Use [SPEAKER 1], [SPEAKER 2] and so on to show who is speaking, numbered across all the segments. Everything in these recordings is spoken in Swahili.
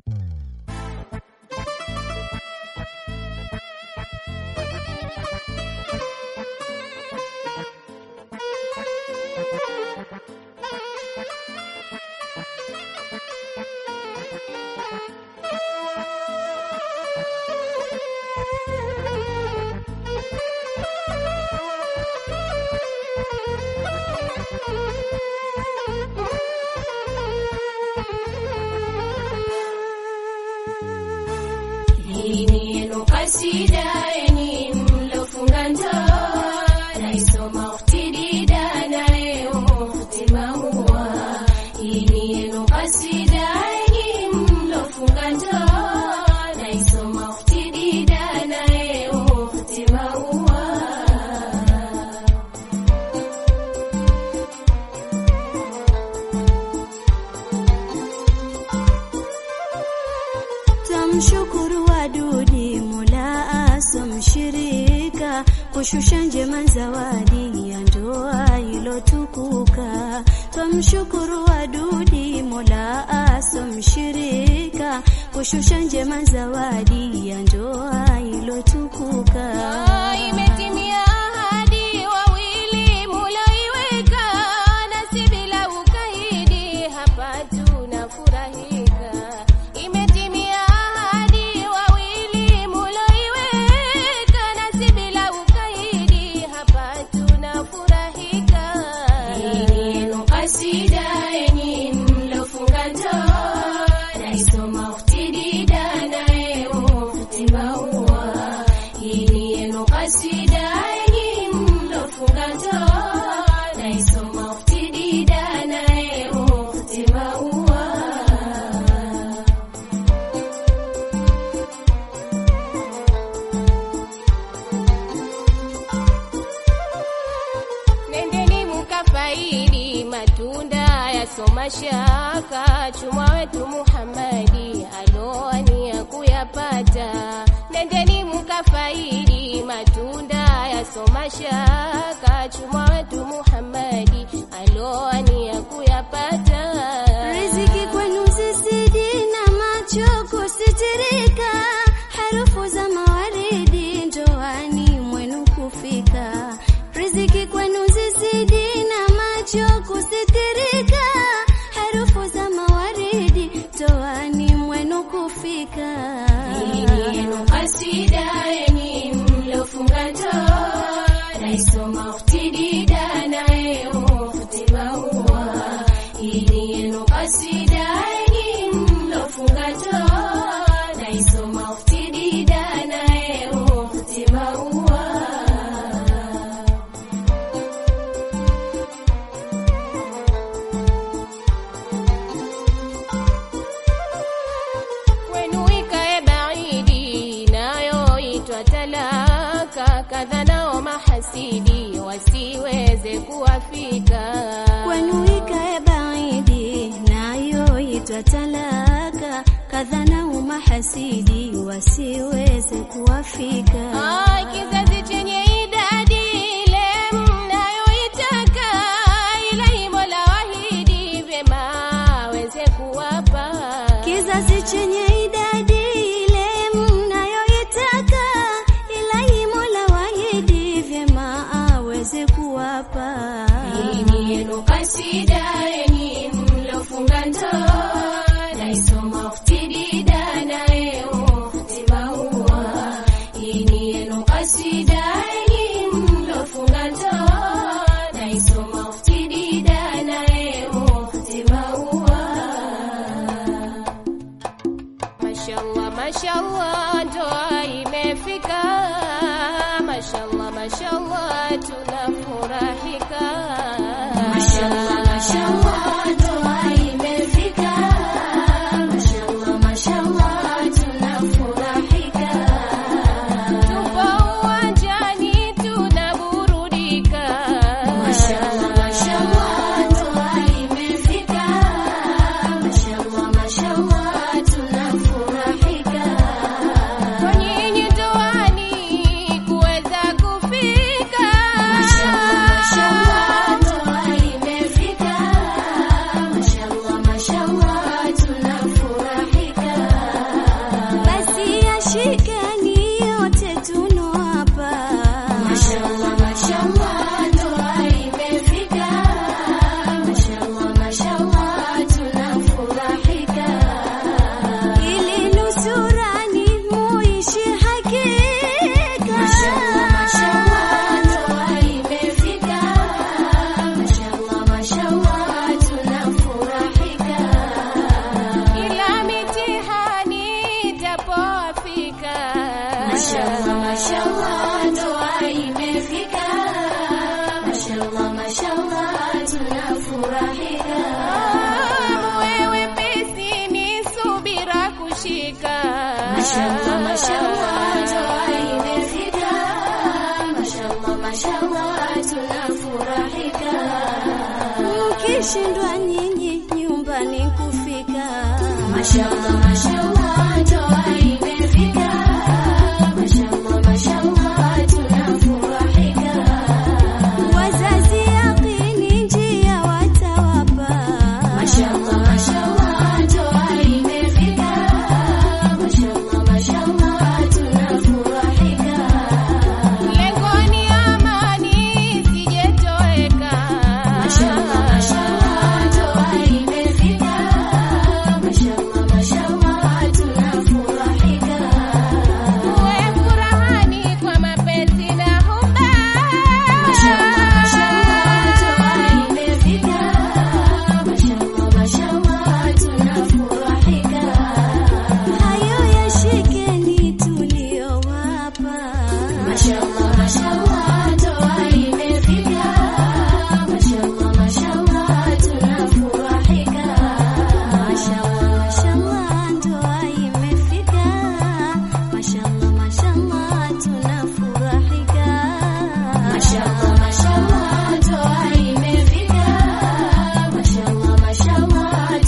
[SPEAKER 1] Hii ni yenu kasida yenye mlofunga ndoa, naisoma uftidida naye ufti maua. Hii ni yenu kasida yenye mlofunga ndoa, naisoma uftidida naye ufti maua.
[SPEAKER 2] Tamshukuru wadudi Mola asomshirika kushusha njema zawadi ya ndoa ilotukuka. Twamshukuru wadudi Mola asomshirika kushusha njema zawadi ya ndoa ilotukuka.
[SPEAKER 1] Imetimia ahadi wawili muloiweka, nasi bila ukaidi hapa tunafurahika. Imetimia ahadi wawili muloiweka, nasi bila ukaidi hapa tunafurahika. Hii yenu kasida yenye mlofunga ndoa, naisoma uftidida naye ufti maua. Hii ni yenu kasida yenye mlofunga ndoa, naisoma uftidida naye ufti maua. Nendeni mukafaidi matunda ya soma shaka, chumwa wetu Muhammadi aloania kuyapata. Nendeni mukafaidi matunda ya soma shaka, chumwa wetu Muhammadi aloania kuyapata.
[SPEAKER 2] Riziki kwenu zizidi na macho kusitirika, harufu za mawaridi ndoani mwenu kufika. Riziki kwenu zizidi na macho kusitirika, harufu za mawaridi ndoani mwenu kufika.
[SPEAKER 1] Hii ni yenu kasida yenye mlofunga ndoa, naisoma uftidida naye ufti maua. Hii ni yenu kasida yenye mlofunga ndoa, naisoma uftidida naye ufti maua. kwenu ikae baidi inayoitwa talaka, kadha nao mahasidi wasiweze kuwafika.
[SPEAKER 2] Kwenu ikae baidi nayoitwa talaka, kadha na umahasidi wasiweze kuwafika.
[SPEAKER 1] Ah, kizazi chenye idadi ile mnayoitaka, ilahi Mola wahidi vyema aweze kuwapa
[SPEAKER 2] Kizazi chenye idadi ile mnayoitaka, ilahi Mola wahidi vyema aweze kuwapa.
[SPEAKER 1] Hii ni yenu kasida yenye mlofunga ndoa, naisoma uftidida naye ufti maua. Hii ni yenu kasida yenye mlofunga ndoa, naisoma uftidida naye ufti maua. Mashallah, mashallah, ndoa imefika. Mashallah, mashallah, tunafurahika. Mashallah, mashallah, ndoa imefika. Mashallah, mashallah, tunafurahika. Tupo uwanjani tunaburudika. Mashallah, mashallah, ndoa imefika. Mashallah, mashallah, tunafurahika. Kwa nyinyi ndoani kuweza kufika. Mashallah, mashallah, ndoa imefika. imeshika.
[SPEAKER 2] Mashallah, mashallah, ndoa imefika. Mashallah, mashallah, tunafurahika. Mkishindwa nyinyi nyumbani kufika. Mashallah, mashallah, ndoa imefika. Mashallah, mashallah, tunafurahika. Wazazi yaqini njia watawapa. Mashallah, mashallah, ndoa imefika. Mashallah, mashallah, tunafurahika.
[SPEAKER 1] Lengo ni amani isijetoweka.
[SPEAKER 2] Mashallah, mashallah, ndoa imefika. Mashallah, mashallah, tunafurahika.
[SPEAKER 1] Uwe furahani kwa mapenzi na huba.
[SPEAKER 2] Mashallah, mashallah, ndoa imefika. Mashallah, mashallah, tunafurahika. Hayo yashikeni tuliyowapa. Mashallah, mashallah, ndoa imefika. Mashallah, mashallah, tunafurahika. Mashallah, mashallah, ndoa imefika. Mashallah, mashallah, tunafurahika. Mashallah, mashallah, ndoa imefika. Mashallah, mashallah,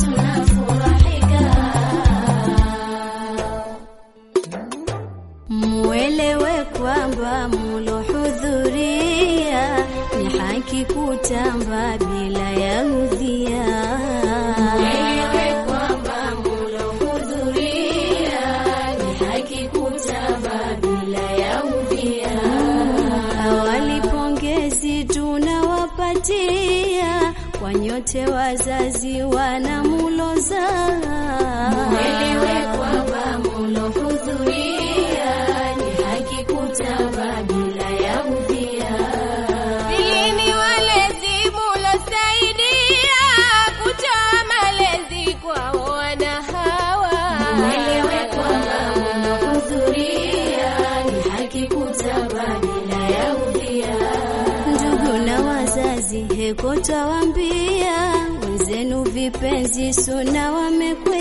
[SPEAKER 2] tunafurahika. Mwelewe kwamba mulohudhuria ni haki kutamba bila ya udhia. Mwelewe kwamba mulohudhuria ni haki kutamba bila ya udhia. Awali pongezi tunawapatia kwa nyote wazazi wanamuloza. Mwelewe kwamba mulohudhuria ni haki kutamba bila ya udhia.
[SPEAKER 1] Dilini walezi mulosaidia kutoa malezi kwa wana hawa.
[SPEAKER 2] Mwelewe kwamba mulohudhuria ni haki kutamba bila ya udhia. Ndugu na wazazi, heko twawaambia wenzenu vipenzi suna wamekwe